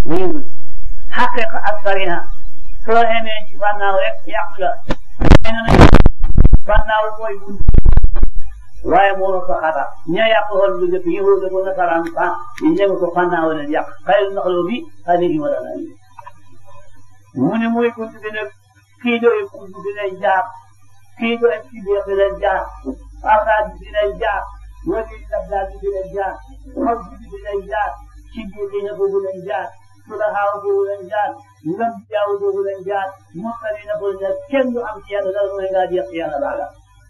wéeru xaqiqa ak sariya soo xamee ci fànnaaw rek yàqu la xëy na nag fànnaaw mooy bunt waaye moo ko xatar ña yàq woon bu njëkk yëngu ko nasaraan fa ñu njëkk ko fànnaaw leen yàq xayru naxloo bi alayhi wa sallam mu ne mooy bunt bi nag kii doy bunt bi lay jaar kii doy ci biir bi lay jaar ardaat bi lay jaar wali dabdaat bi lay jaar xol bi bi lay jaar ci biir bi na boobu lay jaar sulaxaaw boobu lay jaar ngam jaaw boobu lay jaar mottali na boobu lay kenn du am ci yàlla dara mooy ngaa jeex ci yàlla baaga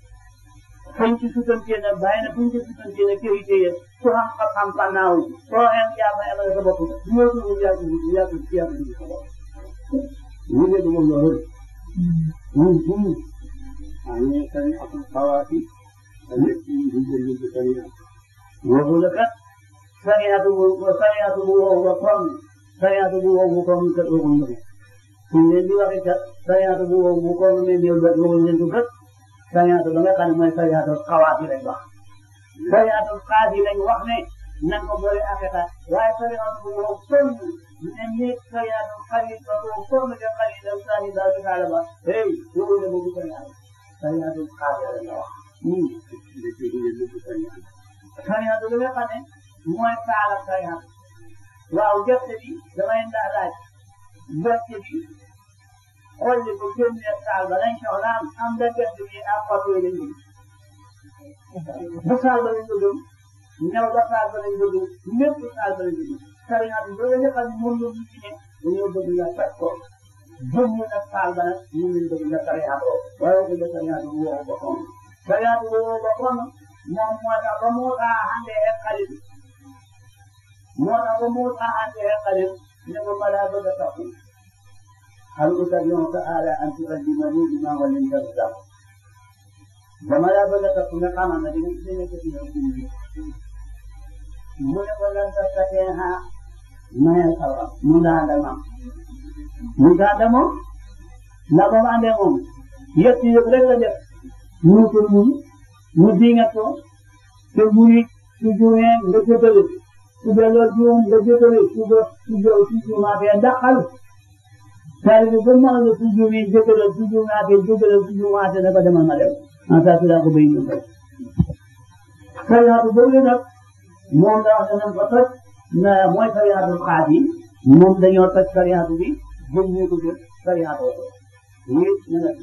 fuñ ci sutantee nag bàyyi na fuñ ci sutantee nag kër yi téye ku xam xam-xam fànnaaw soo xem yaa may amal sa bopp ñoo ko ñu yàgg yàgg yàgg sa bopp ñu ne dugg loolu ñun ñun أن شريعة الخواتم التي هي الشريعة waxu la kat sariyaatu bu sariyaatu bu wow ba koom sariyaatu bu wow bu koom kat waxuñ la ko suñ leen di waxee kat sariyaatu bu wow bu koom ne néew ba waxuñ leen ko kat sariyaatu ba nga xam ne mooy sariyaatu xawaat yi lañ wax sariyaatu xaas yi lañ wax ne nan ko boole akata waaye sariyaatu bu wow koom ne ne sariyaatu xarit ba ko koom ne xarit la sani daal di xaala ba hey waxuñ la boobu sariyaatu sariyaatu xaas yi lañ wax التي هي الشريعة sariyaatu bi nga xam ne mooy saala sariyaatu waaw gerte bi damay ndax laaj gerte bi xolli ko génne saal ba lañ soxla am am da gerte bi ak xob yooyu lañ bëgg bu saal ba lañ bëgg ñëw ba saal ba lañ bëgg lépp saal ba lañ bëgg sariyaatu bi nga xam ne moom la ñu ci ne dañoo bëgg nga faj ko génne na saal ba nag ñu ngi bëgg nga sariyaatoo waaye ko nga sariyaatu bu wow ba xoon sariyaatu bu wow ba xoon moom moo tax ba moo tax àndee ak xale bi moo tax ba moo tax àndee ak xale bi ne ko balaa bëgg a taxu hal utabi'uka ala an tu'allimani bima ullimta rushda dama laa bëgg a taxu nga xamal ne dina dina ko dina ko mu ne ko lan tastati'a ma'iya sabra mu ngi ànd ak maam mu ngi ànd ak moom ndax ba mu àndee moom yëpp yëpp rek la def mu ko mu mu dinga ko te muy su juumee nga jëkkale su delloo juum nga jëkkale su ba su jo su juumaatee dàqal saa yu ba ma la su juumee jëkkale su juumaatee jëkkale su juumaatee dafa demal ma dem en saa si daa ko béy ñu ko sariyaatu boobu nag moom daa wax ne nan ko toj na mooy sariyaatu xaat yi moom dañoo toj sariyaatu bi jëm ñu ko jël sariyaatu ko lii na la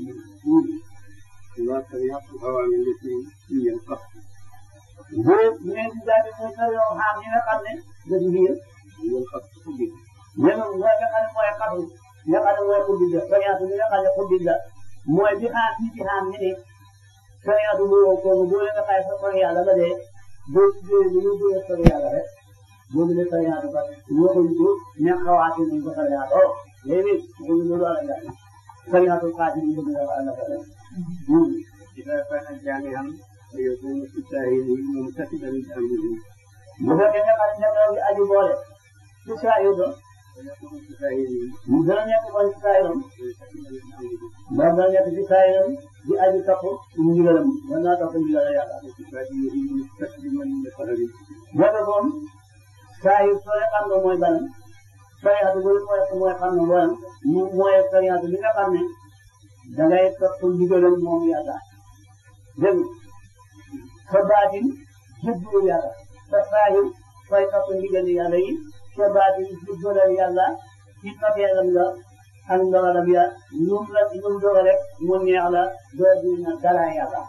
وشريعة الأوامر التي هي القصد boo ñëwee si daal di muy sa yoo xam ñi nga xam ne dañu biir هي القصد كله ñoom mooy nga xam ne mooy xatul nga xam ne mooy xuddi la sariyaatu bi nga xam ne xuddi la mooy bi xaar ñi ci xaar ñi ne sariyaatu bu wow kooku boo leen nga xay sa sori yàlla ba dee boo ci jógee bu ñu jógee sori yàlla rek boobu la sariyaatu ba waxuñ ko ña xawaati nañ ko sariyaatu léegi loolu loolu ala jàng sariyaatu xaati ñu bëgg la ala jàng إذا كان جامعا فيكون في السائل ممتثلا لأمره bu fekkee nga xam ne ñoom ñoo aju boole ci saa yu doon ويكون في السائل mu gën a nekk mooy ci saa yu doon ممتثلا لأمره moom da nekk ci saa yu doon di aju topp mu ndigalam mën naa topp ndigal yàlla. وصفاته مستسلما لقدره boobu moom saa yu sooy xam nga mooy ban sariyaatu bu mooy mooy xam nga mooy mu mooy sariyaatu bi nga xam ne da ngay topp ndigalam moom yàlla dégg nga sa baatin jublu yàlla sa saa yu sooy topp ndigal yàlla yi sa baatin jublu yàlla ci pateelam la ak ndogalam ya ñum la ñum dogal rek mu neex la doo dina dara yàlla.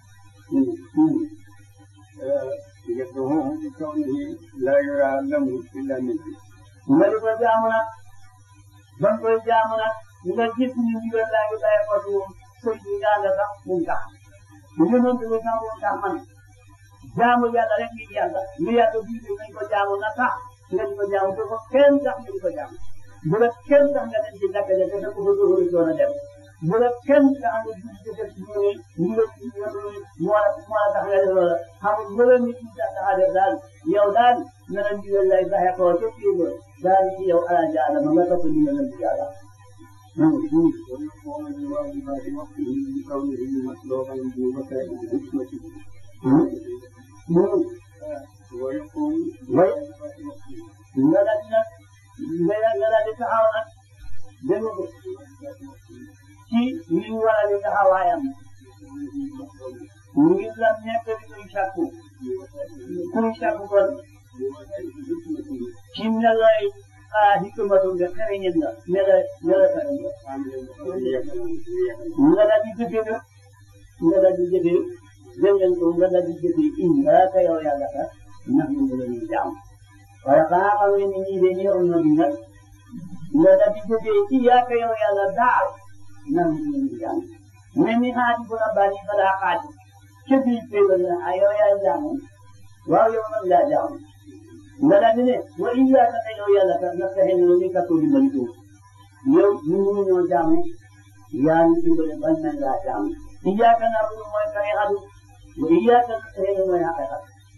يكرهه بكونه لا يرى الأمر إلا منه nga di ko jaamu nag ba nga koy jaamu nag nga gis ñu ndigal laa ngi bàyyi ko ci moom sëñ bi nga nga sax mu tax bu ñu doon tuddee sax mu tax man jaamu yàlla rek ngir yàlla lu yàlla bind nañ ko jaamu na tax nga di ko jaamu bu ko kenn tax nga di ko jaamu bu la kenn tax nga dem ci jàkka ja te ko fa doon doon a dem bu la kenn tax nga gis ci def ñu ne ñu la moo la moo la tax nga def loola xamul bu la nit ñi tax a def daal yow daal na la ndigal lay baxe ko ca fii ba daal ci yow ala jaala ma nga topp ndigal la ci yàlla ويقوم بواجبات وقته بكونه مطلوبا بوسائل الحكمة ويقوم way بواجبات وقته nga dal nag nga nekk di kuy sàkku kuy sàkku kon ci ne lay ah hikmatu nga xereñin la ne la ne la xereñ nga daal di jëfee nag nga daal di jëfee dégg ngeen ko nga daal di jëfee innaaka yow yàlla ka ndax ñu ngi leen di jaam waaye xanaa xam ngeen ni ñii de ñëwoon na bi nag nga daal di jëfee iyyaaka yow yàlla daal ndax ñu ngi leen di jaam mais ni xaati bu la bàyyi ba daa xaati ca biir péegal na ah yow yaa jaamu waaw yow nag laa jaamu nga daal di ne wa iyyaaka te yow yàlla ka nga fexe ne ni kattu di bëri yow ñu mënu ñoo jaamu yaa ngi dimbale bañ nañ laa jaamu iyyaaka na'budu mooy kay xadu wa iyyaaka nasta'iin mooy xaqiqa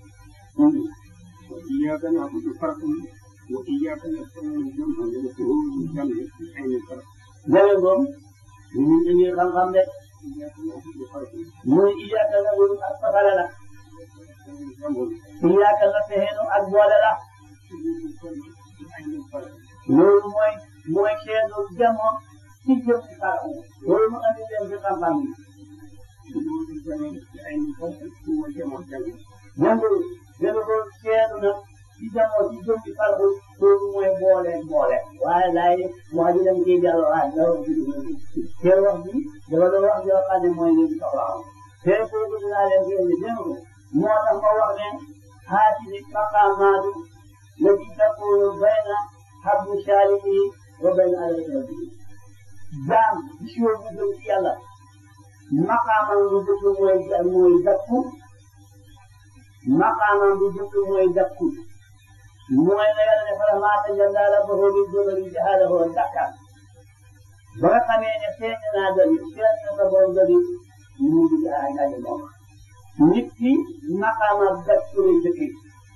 وإياك نعبد فرق وإياك نستعين جمع وشهور جمع في عين الفرق Jawe ngoom ñu ngi indi xam-xam de إياك نعبد فرق muy iyyaaka na'budu ak fasala la جمع iyyaaka nasta'iin ak boole la في عين الفرق loolu mooy mooy seetu jamono ci jëm ci xarala loolu mu andi leen ci xam-xam yi شهور جمع في عين الفرق هو جمع جمع jëndu jëndu ko seetu na ci jamono ci jëm ci xarala loolu mooy boole boole waaye laay wax ji dem ciy dellu waay la wax ji te wax bi dafa doon wax yoo xam ne mooy leen soxla te kooku dinaa leen fi indi dégg nga moo tax ma wax ne haatihi maqaamaatu lati takunu bayna habdu saalihi wa bayna adati jaam bi si woon bu jëm ci yàlla maqaamam bu jëkk mooy mooy dakku maqaamam bu jëkk mooy dakku mooy la yàlla ne fala maa tajallaa rabbuhu lil jabali ja'alahu dakkan ba nga xamee ne feeñ naa dali feeñ na sa borom dali mu ngi ay ay moom nit ki maqaamam dakku lay jëkkee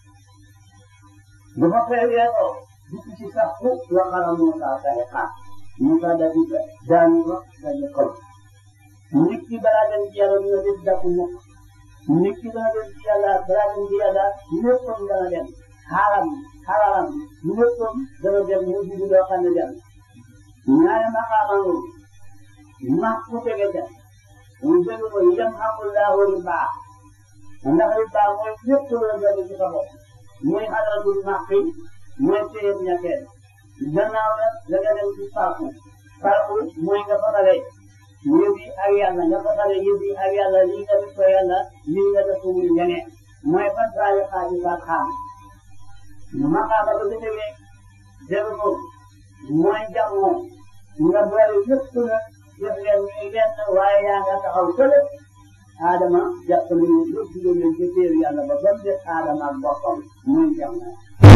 dafa feeñoo dugg ci sax fu waxala Muusa kay xaar Muusa daal di daanu ko daal di xol nit ki balaa dem ci yàlla dina def dakku mukk nit ki dana dem ci yàlla balaa dem ci yàlla léppam dana dem xaaram xararam léppam dana dem mu dugg loo xam ne dem ñaari maqaamam ma ku tege ca mu jël ko yam xaqullahu riba ndax riba mooy lépp loo jël ci sa bopp mooy xadaratul maqi mooy téyeb ñetteel gannaaw la da nga dem ci farku farku mooy nga fasale yëf yi ak yàlla nga fasale yëf yi ak yàlla lii nga def ko yàlla lii nga def ko muy ñeneen mooy fan bàyyi xaaji ba xaam maqaama ba déggee dégg ko mooy jamoo nga boole yëpp na def leen ñuy benn waaye yaa nga taxaw fële Adama jàpp nañu lépp lu leen ci téer yàlla ba ba mu def Adama ak boppam mooy jamoo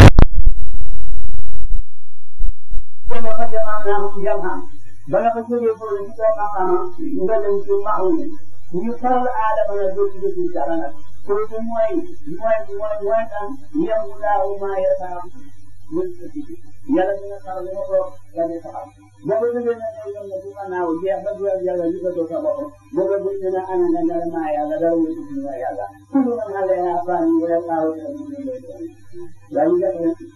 dama ko jamaa naa ko jamaa ba nga ko jógee foofu ci kaw maqaama nga dem ci maxum ñu faral Adama na dootu dootu dara nag kooku mooy mooy mooy mooy tan yem laahu maa yasaa yàlla dina faral ma ko yàlla taxaw boo ko jógee nag ngay yem ci gannaaw jeex ba du yàlla li ko doo sa bopp boo ko buñ ne ana nga dara maa yàlla dara wutu ci ma yàlla kullu man alayha fan wa yaqaw yaa ngi def rek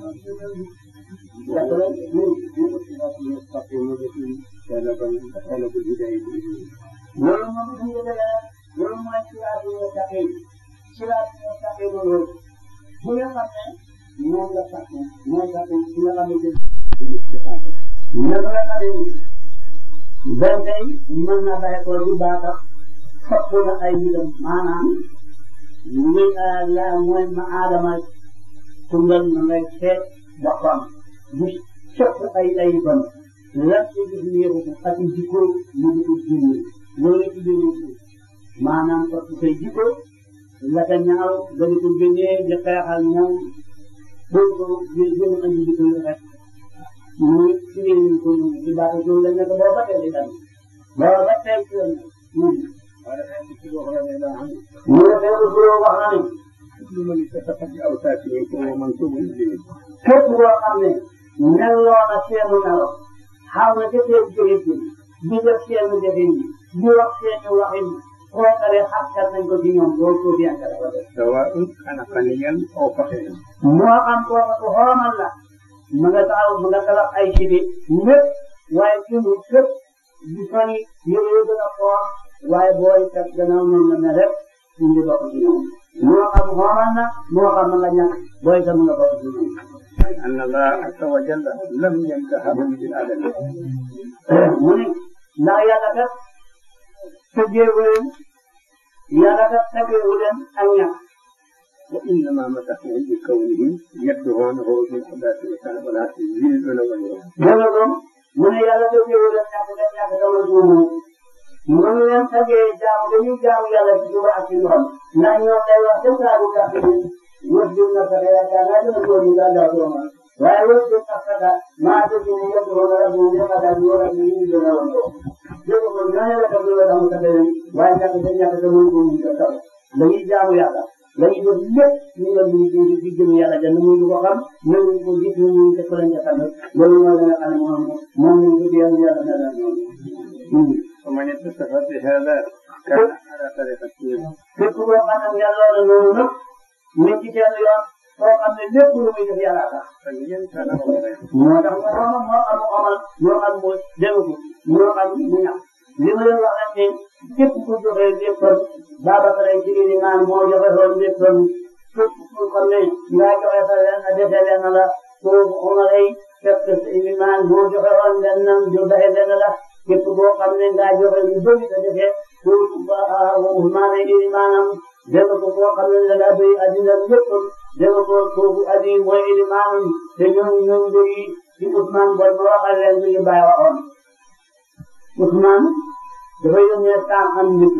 def rek يستقيم به طلبا طلب الهداية loolu moom bu ñu defee loolu mooy siraatu mustaqim siraatu mustaqim loolu bu nga xam ne moom la sax mooy sax ci nga xam ne jëm naka la xamee ni benn tey mën na bàyyi ko di baax sopp na ay mbiram maanaam li la mooy ma aadama tungal na ngay seet boppam bu sopp ay ay ban lan ci gis néewu ak jikko mu ngi ko génne loolu ci biir maanaam parce que say jikko la ka ñaaw nga di ko génnee di xeexal ñoom loolu ko gën a andi jikko yu rafet muy ci réew ko ci baatu loolu la nekk boo ba tey di dem boo ba tey ci yoon قال حديث وغير لا عنه mu ne feeru suroo wax na ne كل من اتفق بأوصافه فهو منسوب إليه képp koo xam ne melloo na seenu melo xaw na ca seen jëfin di def seenu jëfin di wax seenu waxin kookale xaskan nañ ko ci ñoom loolu ko bien kala ko def سواء كان غنيا أو فقيرا moo xam kooka ku xoomal la ma nga taxaw ma nga tabax ay cibi ñëpp waaye ci mu képp di fani yëre yu gën a xool waaye booy kat gannaaw noonu la ne rek ñu ngi bokk ci ñoom moo xam xoomal na moo xam nga ñàkk booy itam nga bokk ci ñoom أن الله عز وجل لم ينتههم بالعدل mu ne ndax yàlla kat tëjeewu leen yàlla kat tëjeewu leen ak ñàkk وإنما مدحهم بكونهم يدعونه بالحداث والصلاة يريدون وجهه dégg nga mu ne yàlla tëjeewu leen ñàkk leen ñàkk dama suumu mënu leen tëjee jaamu dañuy jaamu yàlla ci suba ak ci ngoon ndax ñoom day wax ca saa bu gàtt bi wër jiw na fexe yaakaar naa dina góor ñu daal daal dooma waaye wër jiw na fexe maa dégg ne yëpp woon na bu ñu xataa ñu war a ñu ñu gën a woon ko dégg nga ñooñu la def lu tax mu tëjee leen waaye ñàkk dañ ñàkk te mënu ko ñu ko taw dañuy jaamu yàlla dañuy def lépp ñu ngi leen di di di jëm yàlla jënd ñu ko xam ñoom ñu ko gis ñu ñu te ko leen ca xam loolu mooy la nga xam ne moom moom ñu ko yàlla yàlla mel na ñoom ومن اتصف بهذا كان على طريقة képp koo xam ne yàlla la loolu nag ñu ci seen yoon koo xam ne lépp lu muy def yàlla tax فلين كان خيرا moo tax moo xam moo xam amal moo xam mu dégg ko moo xam mu ñàkk li ma leen wax rek ne képp ku joxe léppam Babacar ay ci li naan moo joxe woon léppam képp ku xam ne ngaa joxe sa leen a dese leen la kooku Omar ay fekk li naan moo joxe woon lennam jo daxe leen la képp koo xam ne ngaa joxe lu bëri sa defe kooku Ousmane ay li maanaam dégg ko koo xam ne la doy addina léppam dégg ko kooku addi mooy li maanaam te ñoom ñoom doy ci Ousmane booy ba waxal leen li ñu bàyyi waxoon Ousmane dafa yónnee saam am nit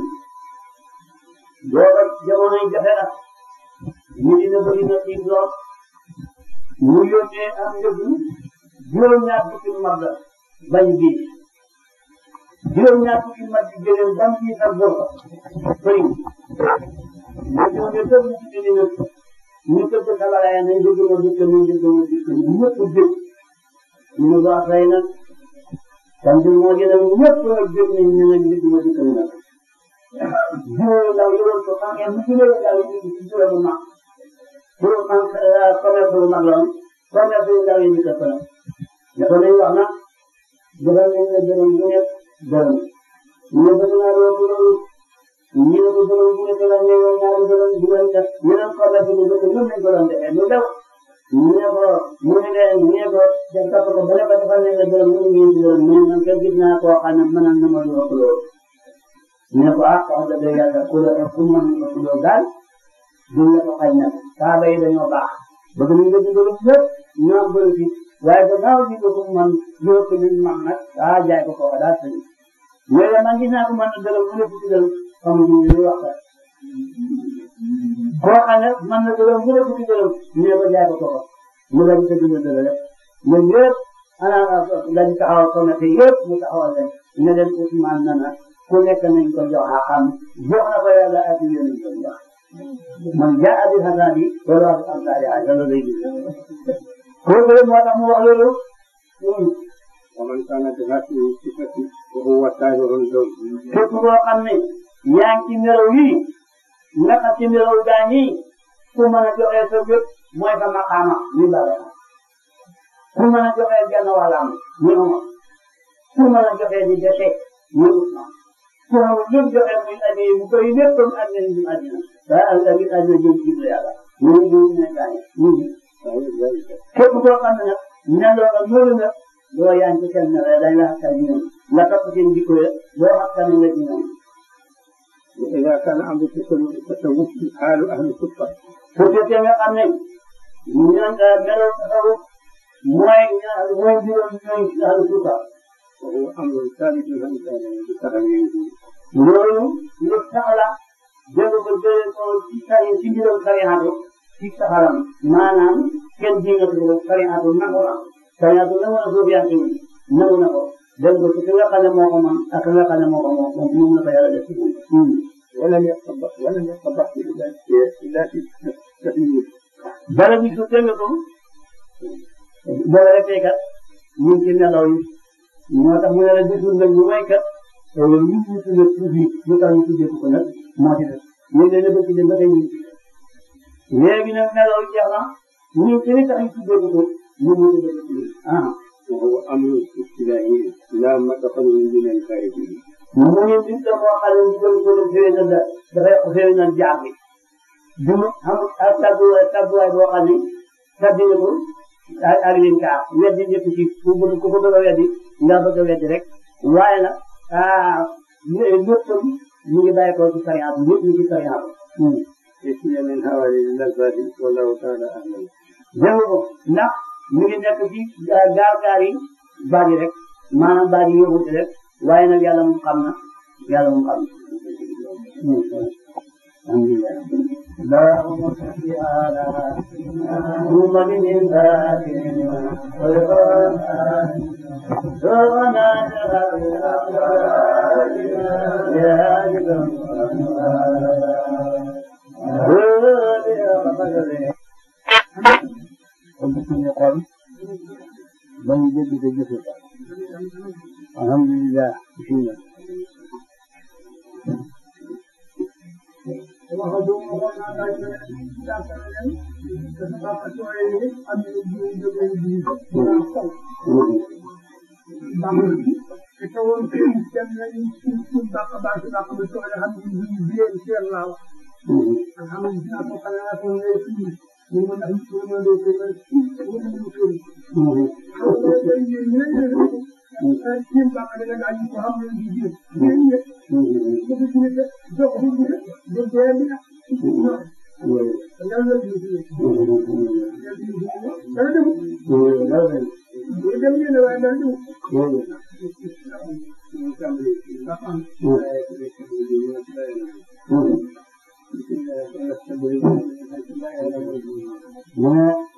booba jamono yi jafe la ñu dina bëri na xiif lool mu yónnee am njëg juróom-ñaar fukki mag la bañ bii juróom-ñaar fukki mag yi jëlee ban bii sax bor ko bëri ñu yónnee tëb ñu ci dina ñu tëb ko sabalaaya nañ dëgg ma dëkk ñu dëgg ma dëkk ñëpp dëgg ñu ne ko afay nag sant moo gën a ñëpp nag jóg nañ ñu ne dëgg ma dëkk ñu nag juróomi ndaw yoroon ko xam ngeen bu juróomi ndaw yi ñu ci juróomi mag pour man commerce bu mag la woon commerce yu ndaw yi ñu ko faral dafa lay wax nag defal nañ la dërëm bu nekk dërëm ñu ne bëgg naa doo ko loolu ñu ne ko dërëm bu nekk la ñëw ñaari dërëm bu leen def ñu ne commerce bu bëgg ñoom lañ ko doon defee lu daw ñu ne ko mu ne leen ñu ne ko def topp ko bu ne ko defal nañ la dërëm ñu ngi dërëm ñu ne man kenn gis naa koo xam ne mënal na ma lu ëpp loolu ñu ne ko ah wax dëgg yàlla ku la ku mën a ku la daal duñ la ko xañ nag saaba yi dañoo baax bëgg nañ la dimbali lépp ñu am bëri fi waaye gannaaw bi ko man loo ko ñu man nag ah jaay ko kooka daal sëñ mais man gis naa ko man dërëm bu nekk ci dërëm xamuñu li wax la koo xam ne man na dërëm bu nekk ci dërëm ñu ne ko jaay ko kooka mu dañ ko dimbali dërëm rek ñun yëpp ana dañ taxawal commerce yëpp mu taxawal leen ne leen Ousmane na na ku nekk nañ ko jox xam jox na ko yàlla ak yéen ko jox man jaa bi hasani loolu wax am saa yaa loolu lay gis kooku moo tax mu wax loolu ومن كان بهذه الصفة وهو سائر اللون képp koo xam ne yaa ngi ci melaw yi naka ci melaw gaa ñi ku mën a joxe sa bépp mooy sa maqaama ni bala ku mën a joxe genn wàllam ni Umar ku mën a joxe di dese ni Usmaan ku mën a jëm joxe muy aji mu koy lépp comme àddina ñu àddina waaye ak tamit àddina jëm ci yàlla ñu ngi ñu ne gaa ñi ñu ngi képp koo xam ne nag meloo nga loolu nag doo yaa ngi ci seen melo dañ la xasal ñoom nga topp seen jikko ya doo xasal nga ci ñoom وإذا كان أمر التصوف حال أهل الصفة su fekkee nga xam ne ñoom meloo tasawuf mooy mooy juróom ñooy ahlu suufa وهو أمر ثابت عن بتغييره loolu lu sax la dégg ko jëlee ko ci sa ci mbiram sariyaatu ci saxaram maanaam kenn jingatu ko sariyaatu nangu na sariyaatu nangu na suuf yaa ngi nangu na ko dégg ko ci ki nga xam ne moo ko man ak ki nga xam ne moo ko moom moom la ko yàlla def ci moom ولم يتطبق ولم يتطبق إلا إلا في تغيير dara bi su dégg ko boo la defee kat ñu ngi ci nelaw yi moo tax mu ne la gisul nag lu may kat ñu ngi tuddee tuuti lu tax ñu tuddee ko nag moo ci def ñu ngi leen a bëgg dem ba tey ñu ngi ci def léegi nag nelaw yi jeex na ñu ci li tax ñu tuddee ko ko ñu ngi tuddee ko ah وهو أمر ابتدائي لا مدخل من الخارجين mu ngi nit la moo xam ne ndigal ko def xëy na dafay xëy na jaam bi du mu am ak tabluwaay tabluwaay boo xam ne tabbi na ko ak leen kaar weddi ñëpp ci ku bëgg ku ko bëgg a weddi nga bëgg a weddi rek waaye nag ah léppam mu ngi bàyyi ko ci sariya bi lépp ñu ci sariya bi. يسمي من هوالي اللذات والله تعالى أعلم dégg ko ndax mu ngi nekk ci gaar gaar yi baat yi rek maanaam baat yi yóbbuti rek waaye nag yàlla moom xam na yàlla moom xam na. اللهم صل على محمد الفاتح ربنا alhamdulillah bismillah mu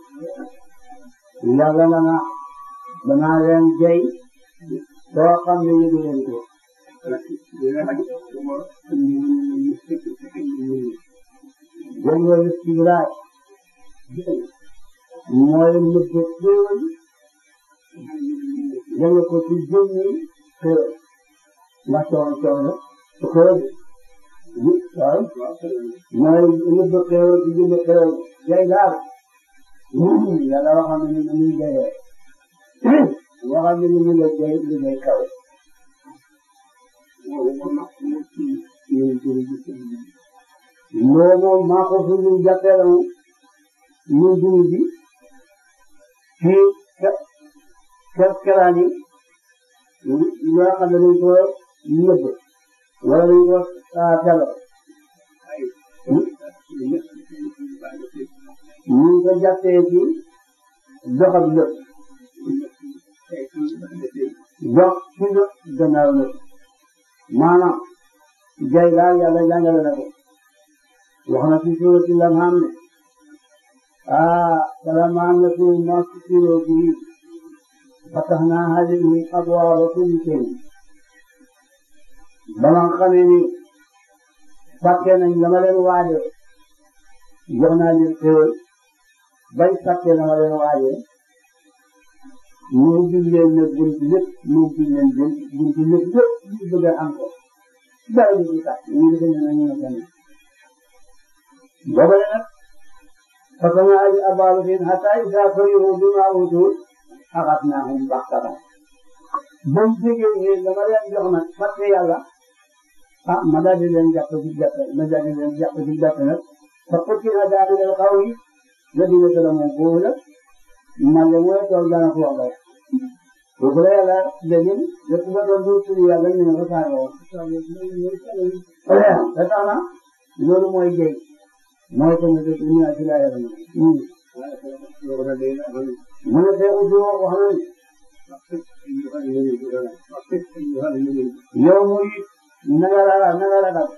ne yàlla na nga danaa leen jey soo xam ne yëgu leen ko jël nga istigraay mooy nëbb xéewal jël ko ci jëmmi xéewal ndax coono coono su xéewal bi waaw mooy nëbb xéewal ci jëmmi xéewal jay daal yàlla waxam ne ni muy jayee waxam ne ni mu la jay li ngay kaw loolu moom maa ko fi ñu jàppee la mu dund bi ci kër keraan yi loo xam ne dañ ko nëbb wala dañ ko telo ñu ngi ko jàppee ci doxam lépp dox ci la gannaaw lépp maanaam jay daal yàlla jàngale na ko wax na ci suurati An'aam ne ah falammaa nasuu maa zukkiruu bihi fatahnaa alayhim abwaaba kulli shay ba nga xamee ni fàtte nañ la ma leen waaje jox naa leen xéewal bay fàtte la ma leen waaje mu ubbi leen ne buntu lépp mu ubbi leen buntu lépp lépp ñu bëgg a am ko dara du ci tax ñu ngi gën a ñu ngi gën a boobale nag fatanaa ji abaalu fiin hatta isaa farihu bimaa uutuu axadnaahum baxtatan bañ jógee ne dama leen jox nag fàtte yàlla ah ma daal di leen jàpp ci jàpp ma daal di leen jàpp ci jàpp nag fa qutila daabirul qawmi lladiina zalamu foofu la man de mooy tool dana ko wax rek foofu la yàlla léegi lépp nga doon dugg ci yàlla ñu ne ko saa yoo xam te tax na loolu mooy jëy mooy ko nga def ñu naan ci laa yàlla ñu mu ne te uti wax na yow muy naga la naga la dal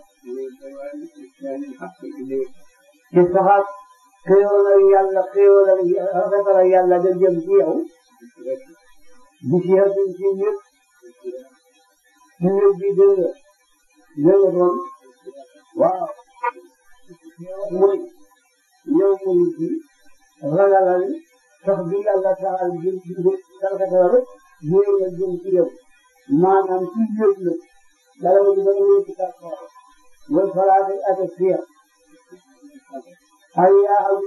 ci saxaat xéewal ak yàlla xéewal ak rafetal ak yàlla da jëm ci yow bu ci xel ci ñëpp ci ñëpp bi dégg nga dégg nga doon waaw muy yow muy ci ragalal sax bi yàlla saxal jëm ci rafetal rek yéen a jëm ci yow maanaam ci ñëpp la dara ba dina ñëw ci kàttan wala falaate ak fiya ay yaa am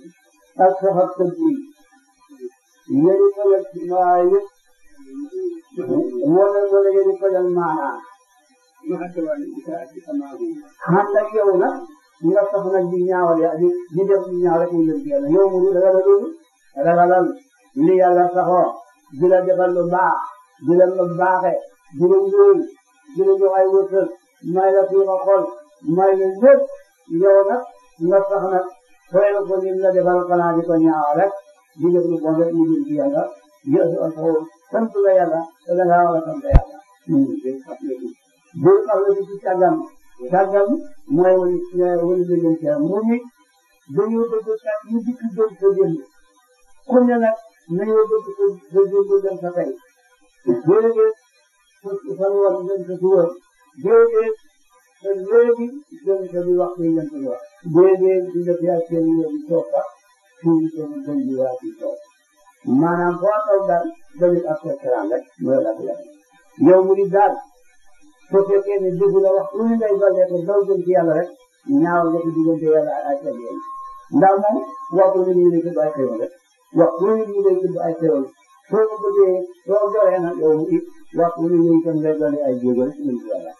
ak saxat tëdd yi yéen a ngi ci maa yëpp wala wala yéen ko jël maanaam ma xattawaale isaati amaahu ànd ak yow nag nga sax nag di ñaawal ya di di def di ñaaw rek ñu jëm ci yàlla yow mu ragal loolu ragalal li yàlla saxoo di la defal lu baax di la lu baaxe di la ngóoy di la jox ay wërsëg may la fi nga xool may la lépp yow nag nga sax nag xool ko ni la defal xanaa di ko ñaawal rek di def lu bon rek ñu jëm ci yàlla yéesu ak xool sant la yàlla te da ngaa war a sant yàlla. day fàttaliku bul xam ne ci càggam càggam mooy wani wani dëgëm ci mu ni dañoo bëgg kat ñu dikk jëm sa démb ku ne nag nañoo bëgg sa sa démb dem sa tey déedéet fan war dem sa suba déedéet te léegi dem sa di wax ci dem sa di wax déedéet di def yaa seen yoon di toog fa fii seen dem di waa ci toog maanaam foo toog daal dañu ak sa keraan rek mooy la yow mu di daal soo fekkee ne dugg la wax lu ñu ngay dollee ko daw jëm ci yàlla rek ñaawal nga ci diggante yàlla ak ay xewal ndax moom waxtu lu ñu lay tudd ay xewal rek waxtu lu ñu lay tudd ay xewal soo ko bëggee soo goree nag yow mu it waxtu lu ñu itam ngay dolli ay jéego rek ñu ci yàlla.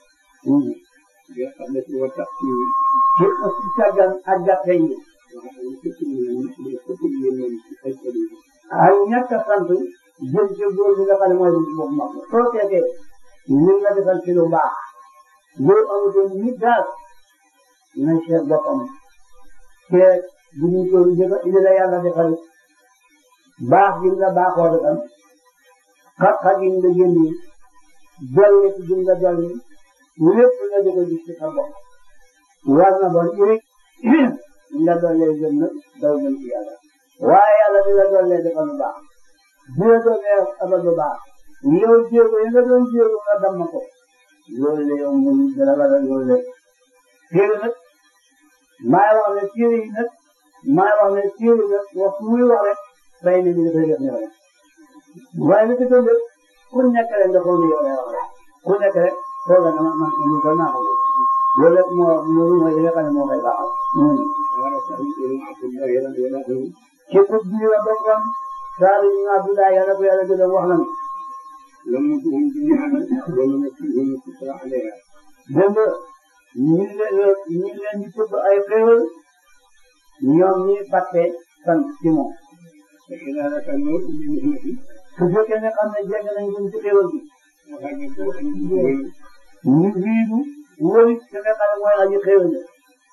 bi nga xam ne ci wa tax ci ci ci càggan ak gàtte yi wax dëgg képp ñu ne ñu képp ñu ne ñu ci ay xel yi ay ñàkk a sant jëm ci góor bi nga xam ne mooy boobu mag soo seetee ñu la defal ci lu baax loolu amutoon nit daal na seet boppam seet bu ñu ko li la yàlla defal baax gi nga baaxoo defal xat-xat yi nga génn dolli ci gi nga dolli lépp nga di ko gis ci sa bopp war na bon iri nga dollee jëm nag daw jëm ci yàlla waaye yàlla di la dollee defal lu baax di la dollee abal lu baax yow jéego yi nga doon jéego nga damm ko loolu la yow muy dara la loolu la téere nag maay wax ne téere yi nag maay wax ne téere nag wax muy wax rek fay na ñu dafay def ne rek waaye nag itam rek ku nekk rek nga foog ne yow lay wax rek ku nekk rek foog na man man ñu ko naa ko loolu rek moo loolu mooy li nga xam ne moo koy baaxal. wala sax ñu ne Abdullah yàlla yàlla dañu képp bi la bokkoon saa yi ñu Abdullah yàlla ko yàlla gën a wax nañu لم يكن جميعا ولم يكن كسرى عليها dégg nga ñu ngi leen ñu ngi leen di tudd ay xéwal ñoom ñi fàtte sant ci moom فإذا لك النور بمهنته su fekkee ne xam ne jàng nañ ko ci xéwal bi وهجته أن يكون ñu jiitu wóori ki nga xam ne mooy aji xéwal la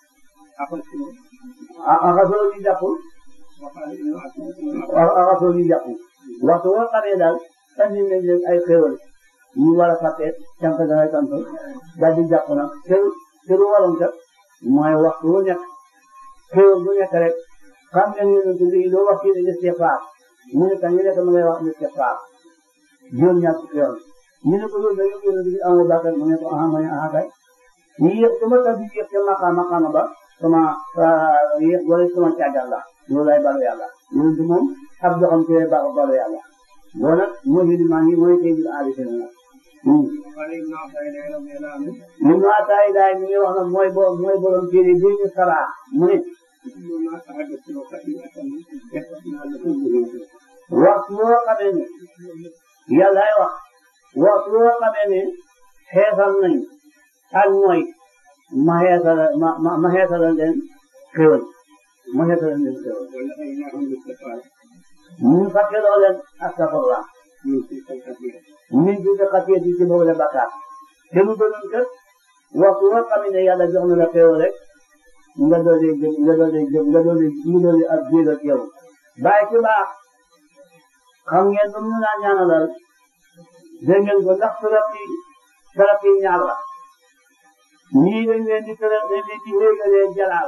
أخذته ah axasoo di jàpp وقال إنه أخذته axasoo di jàpp waxtu woo xamee daal andi nañ leen ay xéwal ñu war a fàtte cant dangay sant daal di jàpp nag te te lu waroon kat mooy waxtu wu nekk xéwal bu nekk rek xam ngeen yonent bi doo wax kii ne istighfar mu ne kan ñu nekk ma ngay wax istighfar juróom ñaar fukki yoon ñu ne ko loolu da yëpp yonent bi amoo bàkkaar mu ne ko aha ma ne aha kay ñu yëg sama tax bi yëg ca maqaam maqaama ba sama yëg wala sama càggal la loolu lay balu yàlla yonent moom ab doxam ci lay ba balu yàlla loolu nag mooy li maa ngi mooy tey jii aari seen nag وقال ابن عطاء رضي الله عنه ñun waa taay daay mi ngi wax nag mooy bo mooy borom téere bi ñu saraa mu ne كل ما تحدث خطيئة يقصنا لكم به waxtu woo xamee ne yàllaay wax waxtu woo xamee ne xeesal nañ ak mooy ma xeesal ma ma ma xeesalal leen xéwal ma xeesalal leen xéwal ولهيناهم بالكفارة ñu fàtteloo leen astafurlah من تلك الكثيرة min bi nga xasee di ci boobu la bakkaar te lu gënoon kat waxtu woo xamee ne yàlla jox na la xéwal rek nga doole jëm nga doole jëm nga doole nga doole ak jéeg ak yow bàyyi ci baax xam ngeen ba mu naan ñaanalal dégg ngeen ko ndax saraf yi saraf yi ñaar la ñii dañ leen di tëral dañ leen di wéegalee jalaal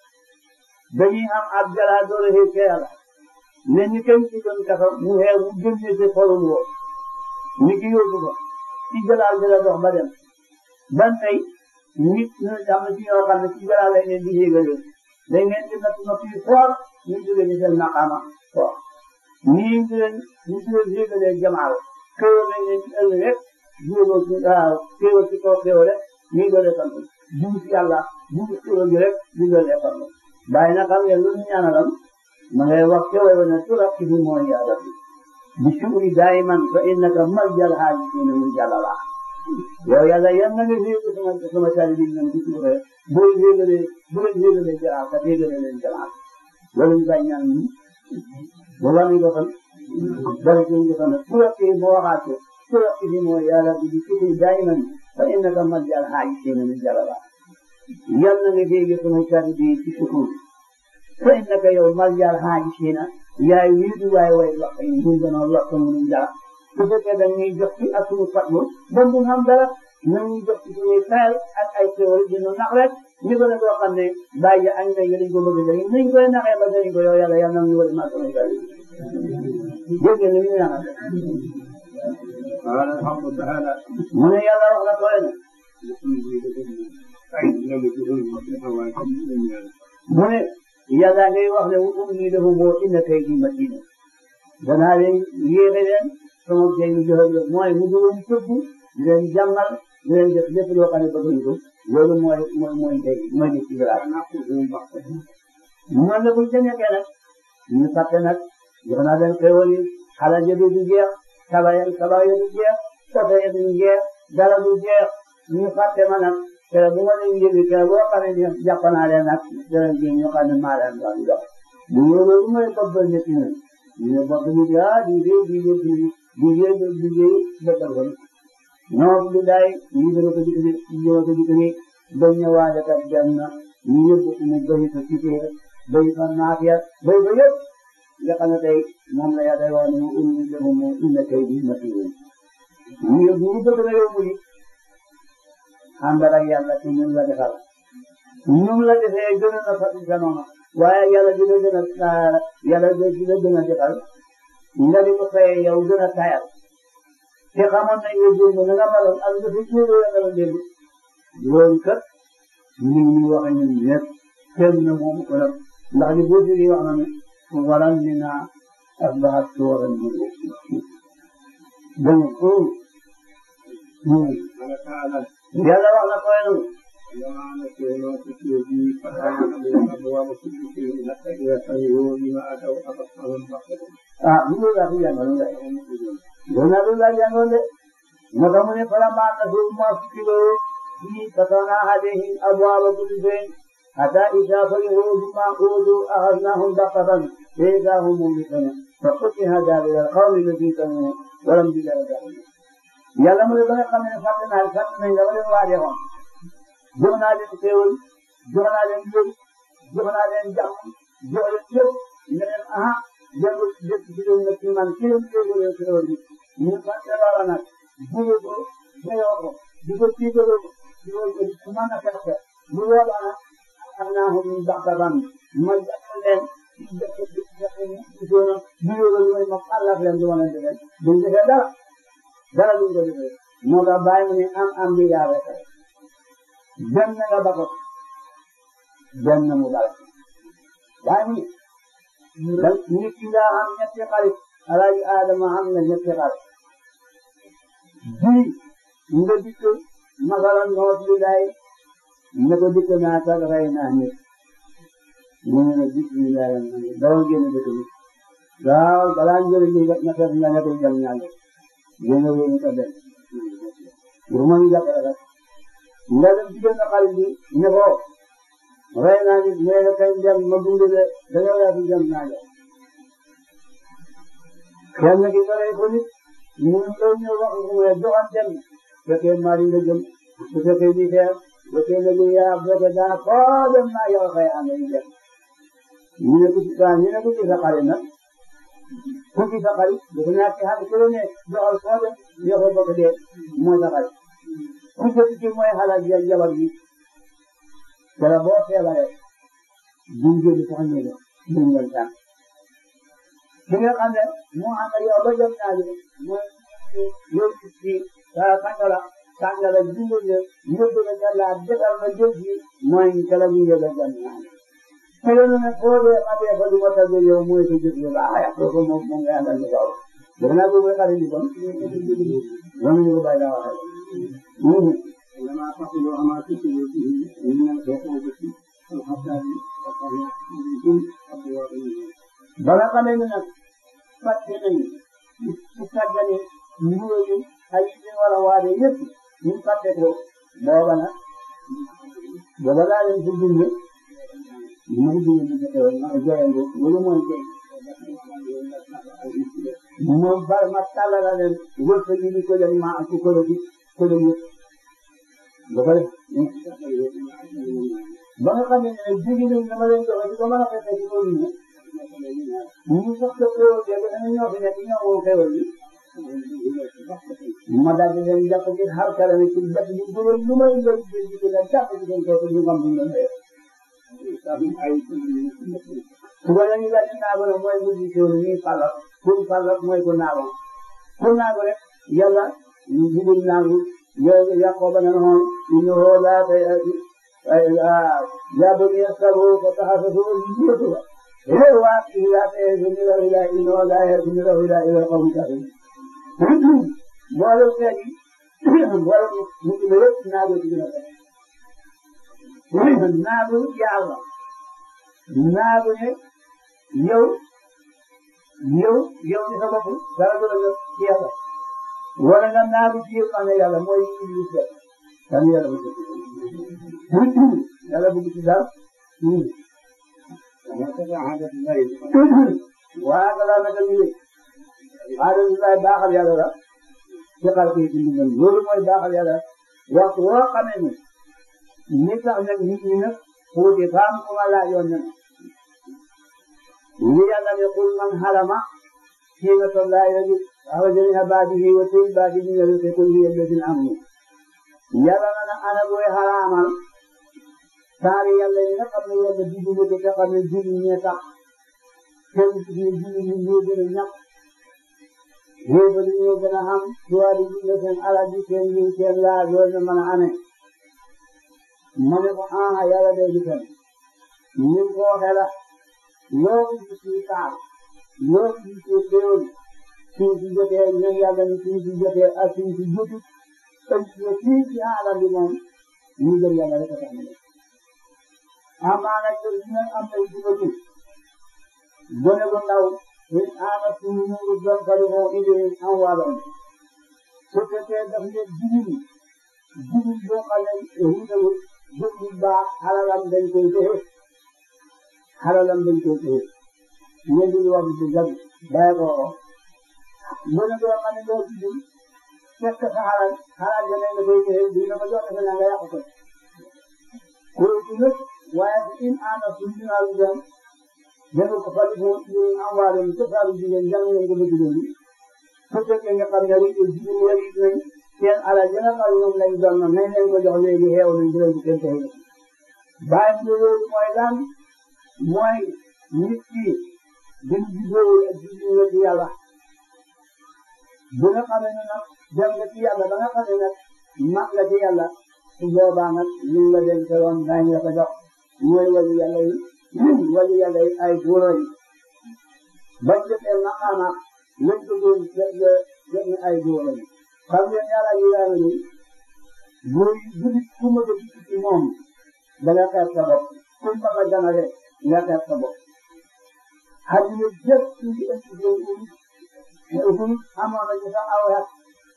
dañuy am ab jalaal doole xëy ca yàlla ne ñu kenn ci doon kafa mu xeew mu génne ci xolum woo ñu ki yóbbu ko ci jalaal bi la dox ba dem ban tey nit ñi am na ci ñoo xam ne ci jalaal lañ leen di wéegalee dañ leen di natt natt yu foor ñu jógee ci seen maqaama foor ñii ñu leen ñu leen wéegalee jamaal xéwal lañ leen di ëllëg rek jéego ci waaw xéwal ci kaw xéwal rek ñu doole sant jiw ci yàlla jiw xéwal gi rek ñu doole sant bàyyi na xam ngeen lu ñu ñaanalam ma ngay wax xéwal ba ne turab ci fi mooy yàlla bi بالشكر دائما فإنك ملجأ الحاجين من جلالة yow yàlla yan na nga féete sama sama taali bi ñoom di suufee boo féetalee bu leen féetalee jalaal ka féetalee leen jalaal loolu ñu bàyyi ñaan ñi ba war nañ ko fan dara ci ñu ko fan su yokkee boo waxaatee su yokkee bi mooy yàlla bi di sukkur daayiman fa innaka maljal haajisiina min jalala yan na nga féete sama taali bi ci sukkur fa innaka yow maljal haajisiina yaay wiitu waay way wax yi ñu gënoon wax ko mu jala su fekkee dañuy jox ci ak suñu fatlu bon du xam dara nañuy jox ci suñuy fayal ak ay xéwal dina nax rek ñu ko ne koo xam ne bàyyi añ na yëriñ ko bëgg dañu nañ koy naxee ba dañ ko yow yàlla yàlla na ñu wari maa sama jali dégg nga ñu naxa قال الحق تعالى mu ne yàlla wax na tooy na mu ne yàlla ngay wax ne um nii dafa boo inna kay di matina danaa leen yéexe leen sama jay mi joxe leen mooy mu dugal tëbb di leen jàmmal di leen def lépp loo xam ne bëgg ko loolu mooy mooy mooy tey mooy nit ci dara noonu la buñ ca nekkee nag ñu fàtte nag jox naa leen xéwal yi xala jëdu du jeex kaba ya kaba ya du jeex soto ya du jeex dara du jeex ñu fàtte ma nag te bu ma leen yëgi te boo xam ne jàpp naa leen nag dara ji ñu xam ne maa leen doon jox bu loolu mooy bobbal nit ñi ñu ne bobb nit ah di dee di dee di dee di dee bobbal ko ñoom du day ñu dara ko dikk ñu dara ko dikk ni ba ñëwaale kat dem na ñu yóbbu mu bëri ko ci kër bëri ko naafiya bëri ko yëpp nga xam ne tey moom la yàlla wax ne um ni defu mu inna kay bi matin ñu yóbbu ñu bëgg na yóbbu yi ànd ak yàlla ci ñun la defal ñun la defee gën a fa sa noonu waaye yàlla dina gën a yàlla dina gën a defal nga di ko fay yow gën a tayal te xamoon nañ ne démb na nga maloon ak nga fi jiwoo ya maloon démb loolu kat ñu ngi wax ñun ñëpp kenn na moom ko nag ndax li boo déggee wax na ne waran mi naa asbahat suwaran bi donc yàlla wax na koy nu ah bu loolu laa fi jàngaloon de loolu laa loolu laa jàngaloon de moo tax mu ne falammaa nasuu maa zukkiruu bihi fatahna alayhim abwaaba kulli shay'in hattaa idhaa farihuu bimaa uutuu akhadnaahum baghtatan fa idhaa hum mublisuun fa qutti'a daabiru al-qawmi allaziina zalamu walhamdulillaahi rabbil aalamiin yàlla mu ne ba nga xam ne fàtte naa fàtte nañ la ma leen waajee woon jox naa leen xéewal jox naa leen yëg jox naa leen jàmm jox leen yëpp ne leen aha dellu jëf ci leen nag ci man ci leen xéewal leen xéewal bi ñu fàtte loola nag jóge ko jëyoo ko di ko tiitaloo di ko su mën a fexe bu boobaa nag xam naa ko ñu baxtaban ma jàpp leen ci dëkk bi ci zone bi yóbbu mooy ma xalaat leen du ma leen defee duñ defee dara dara duñ ko defee moo tax bàyyi mu ne am am bi yaa rek dem na nga bako dem na mu dal bàyyi mu ne nit ki nga am ñetti xarit alaaji Adama am na ñetti xarit bii nga dikk masalan noot li day ne ko dikk naa sax rey naa nit mu ne la bismillah dawal génn dëkk bi waaw balaa njëriñ li nga fekk nga ne ko jam ñaar génn wéñu ko dem pour mu jàppale rek nga dem ci benn xarit bi ne ko rey naa nit mais da kay dem ma gunge de da nga yaa fi jam naa la kenn ki nga rey ko nit ñu ngi ñëw wax ko ne joxan dem fekkee mari nga jëm su fekkee di xeer fekkee nga jëm yaa fekkee daa foo dem naa yow xëy am nañu dem ñu ne ko ci saa ñu ne ko ci sa xarit nag ku ci sa xarit dafa ñàkk xam ku ne joxal foo dem yow ko bokk dee mooy sa xarit ku jot ci mooy xalaat ya jabar bi dara boo feebaree duñ jël sax ñu ne duñ leen tànn ki nga xam ne moo ànd ak yow ba jëm naa leen mooy yow ci ci sàngala sàngala dundal leen yóbbu la ca laa defal ma jël ci mooy kala ñu yóbbu jëm naa leen. te loolu nag foo dee ma dee fa du ma tàggee yow mooy sa jëf yu baax a yàq ko moom moom ngay àndal ñu kaw. def naa ko mooy xarit bi kon loolu ñu ko bàyyi laa waxee. لما تقولوا أما تقولوا به من العقوبة الحسن وقال أبواب ba nga xamee ne nag fàtte nañu su sàggane yooyu ay yi war a waade yëpp ñu fàtte ko booba nag booba laa leen ko bind ma ko bind bi ko ma joyango loolu mooy tey moom bar ma tàllala leen wërsëg yi di ko leen ma ak ko leen ko leen yëpp ba pare ba nga xam ne ne jigi nañ dama leen joxe di ko mën a fekk ci loolu ne ñu sax ko xewal bi dañu ñoo fi nekk ñoo woo xewal bi ma daal di leen jàpp ci xar kala ne ci def ñu gënal lu may leen jël ci leen jàpp ci seen kooku ñu xam ñu leen dee su ko leen ñu daal di naago ne mooy mujj ci woon ñuy fàllal pour fàllal mooy ko naago ku naago rek yàlla ñu jigul naagu yow Yaqooba ne noonu innahu laa yaa banii istabuu fatahasasuu min Yuusufa waa kii laa ta'taziruu ilaa innahu laa ya'taziruu ilaa ilal qawmi kaafiriin mboolem xeet yi mboolem nit ñi yëpp naagu ci gën a bëri naagu yàlla naagu ne yow yow yow ci sa bopp dara du la jot ci yàlla wala nga naagu ci yëpp am na yàlla mooy Iblis la kan yàlla bu yàlla bëgg ci daal waa kala naka ñu alhamdulilah baaxal yàlla la ci xar kii ci mbindam loolu mooy baaxal yàlla waxtu woo xamee ne ni tax nag nit ñi nag xuuti faam ku ma laajoon ne li yàlla ne qul man harama zinata llahi allati axraja min ibaadihi wa tayyibaati min rizqi qul hiya lillaziina aamanu yàlla na ne ana booy xaraamal saari yàlla yi nga xam ne yàlla digg na ko te xam ne julli ñee tax kenn ci ne julli ñi ñoo gën a ñàkk yéen a ñoo gën a xam tuwaari ji nga seen alal ji seen yi seen laa loolu la mën a amee ma ne ko ah yàlla day di fen ñu ko waxee la loo gis ci taal loo gis ci teewul suñ ci jotee ñoom yàlla ni suñ ci jotee ak suñ ci jotu ëllëg fii ci alal bi moom ñu gën yàlla rek a tax ñu amaana jël ñu am ay jubatu gone gu ndaw in aana suñu ñu doon bari moo indi am wàllam su fekkee daf ne jigéen jigéen boo xam ne ruutewul jël bu baax xalalam dañ koy joxe xalalam dañ koy joxe ñeen di wax ci jab bàyyi ko gone goo xam ne doo jigéen fekk sa xalal xalal ja nga koy joxe di na ko jox defe naa nga yàq ko kuréel gi nag waaye in aana suñu naalu doon dafa ko fali ko ñu am wàllum ca saalu jigéen jàng ngeen ko bëgg doon su fekkee nga xam ne rek jigéen yar yi nañ seen alal ya nga xam ñoom lañ doon na nañ leen ko jox léegi xeew nañ di leen ko seen tey bàyyi ko loolu mooy lan mooy nit ki gën juddoo ak jigéen nga ci yàlla bu nga xamee ne nag dem nga ci yàlla ba nga xamee nag mag nga ci yàlla su boobaa nag ñu la dem te woon daañu la ko jox mooy wàllu yàlla yi wàllu yàlla yi ay góor yi bañ jotee maqaama lañ ko doon jot jot na ay góor yi xam ngeen yàlla yi yàlla ni góor yi bu nit ku ma ko gis ci moom da nga xeeb sa bopp ku ma ko ganale nga xeeb sa bopp xadina jëpp ci ëpp góor yi amoon na ci sax aw yàq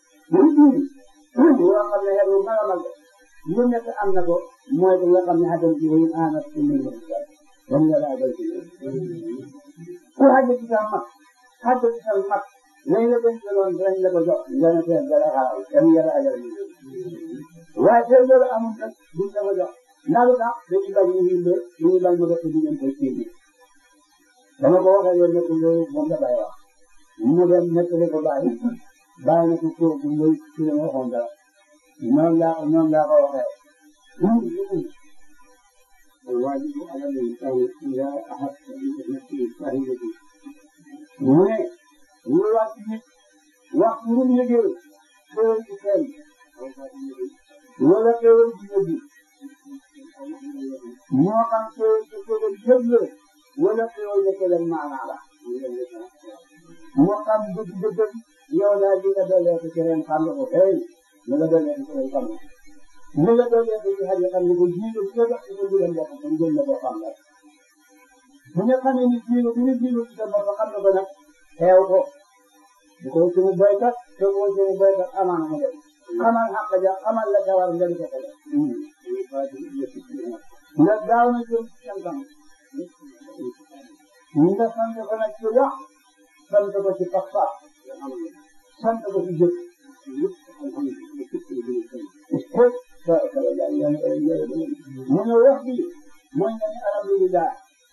yoo xam ne xeetu mag a mag lu nekk am na ko mooy que nga xam ne xajal ci wéyum aana ci mbir mi ba mu yàlla àggal ci ku xajal ci sa mag xajal ci sa mag lañ la ko jëloon dañ la ko jox nga ne seen dara xaaral ba mu yàlla àggal ci waaye seen loolu amul nag duñ la ko jox ndax lu tax dañuy bañ ñu ngi ñu ngi bañ mu def ci diggante ci bi dama ko waxee yoon nekk loolu moom la bàyyi wax mu dem nettali ko bàyyi bàyyi na ko kooku mooy ci la waxoon dara noonu laa noonu laa ko waxee الواجب على الإنسان إذا أحس بنفسه فهمته mu ne ñu wax ci nit wax ci lu liggéey xéwal ci xel wala xéwal ci yëg moo xam xéwal ci xéwal yëg la wala xéwal la xéwal maanaa la moo xam dëgg dëgg yow daal di nga dollee ko ci ren xam nga ko hey li nga dollee ko ci ren xam nga li nga dollee ko ci xel xam nga ko jiitu bi nga dox ci sa biir bopp kon jël na koo xam nga bu nga xamee ni jiitu bi nga jiitu ci sa bopp xam nga ko nag xeew ko bu ko ci mu béykat te bu ko ci mu béykat amaana mu dem xamal xaq ja xamal la ca war nga di ko ko def nga gaaw na jëm ci seen kanam nga sant ko nag ci wax sant ko ci pas-pas sant ko ci jëf mu ne wax bi mooy nga ne alhamdulilah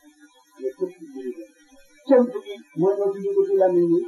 cant bi mooy nga tudd ko ci lamiñ bi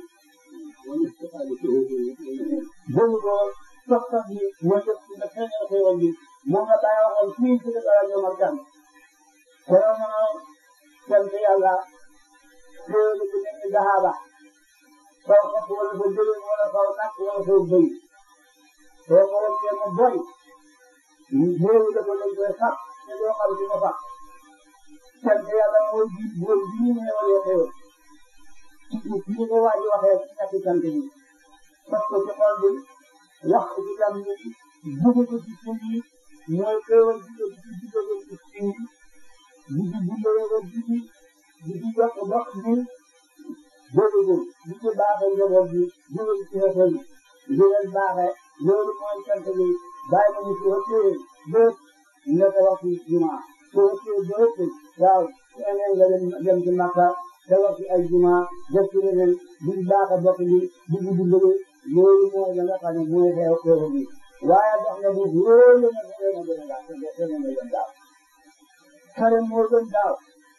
dégg ko pas-pas bi mooy nga nga feeñal xéewal bi moo nga bàyyi waxoon fii ci dëkk rajo Markan kero na sant yàlla xéewal bu nekk dahaba saw xepp wala sa jëloon wala saw nag wala saw bëy soo ko wàccee mu boy xéewal la ko dañ koy sax te doo xam ci ma sax sant yàlla mooy ji mooy ji ñu xéewalee xéewal ci ko waa ji waxee ci ñetti sant yi fas ko ci xol bi wax ko ci lam yi dugg ko ci suuf yi mooy xéewal bi ko ci duggale ci suuf yi di ci duggale ko di ci di ci yokk dox bi déedéet di ci baaxee njaboot bi dugal ci xeetal bi di leen baaxee loolu mooy sant bi bàyyi ma ñu ci wàccee bépp nga ko wax ci juma su wàccee bépp waaw su amee nga dem dem ci Makka te wax ci ay juma def ci leneen di baax a bokk bi di di dimbale loolu mooy la nga xam ne mooy xew xew bi waaye dox na bu loolu nga xew na gën a daaw te gën a gën daaw xare moo gën daaw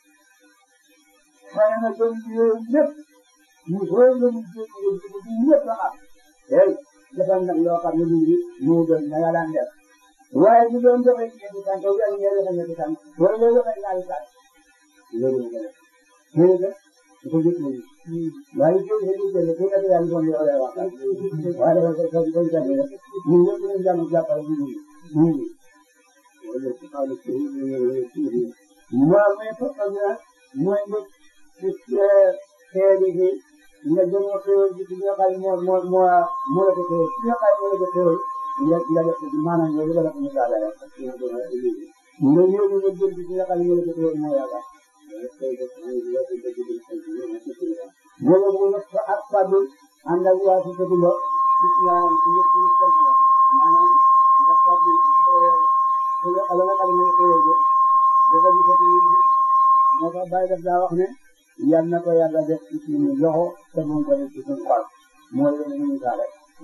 xare na gën yooyu lépp ñu xool la ñu jéem a yëngu ci ñëpp la xam hey defal nag loo xam ne lii moo gën na nga daan def waaye bu doon joxe ñeenti tànk wala ñeenti joxe ñeenti tànk wala nga joxe ñaari tànk loolu la def loolu la dafa jot nañu waaye jiw bi dañuy jënd pour que yàlla doon yow lay wax waaye dafa ko ko ko jàpp rek ñun ñëpp ñu jàmm jàppale ñu ñu waaw mais foofu nag mooy nga xeeli gi nga jëm a xéwal gi nga xam ne moo moo moo moo la ko xéwal ki nga xam ne moo la ko xéwal nga nga def ko maanaam yow la ko misaale rek nga yóbbu nga jëm ci nga xam ne moo la ko xéwal moo yàlla wala mu nekk fa ak faddu ànd ak waa si sëtu ba gis naa ci ñëpp ñu sant la maanaam nga faddu su nga ala nga xam ne moo xéwal ko dafa di sëtu yi moo tax bàyyi daf daa wax ne yal na ko yàlla def ci suñu loxo te mu ko def ci suñu xol mooy yéen ñu misaale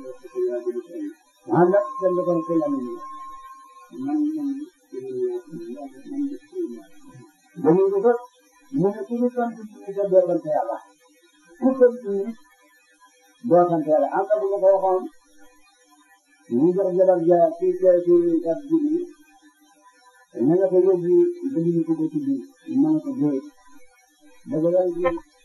ànd ak seen ko ci la ñu dañuy ko kat mu ne ku ñu sant ñu te doo sant yàlla ku sant ñu doo sant yàlla am na bu ma ko waxoon ñu jox jabar ja ci ci ci at bi na nga ko yóbbu dañu ko ko tuddi ma ne ko dee dëgg la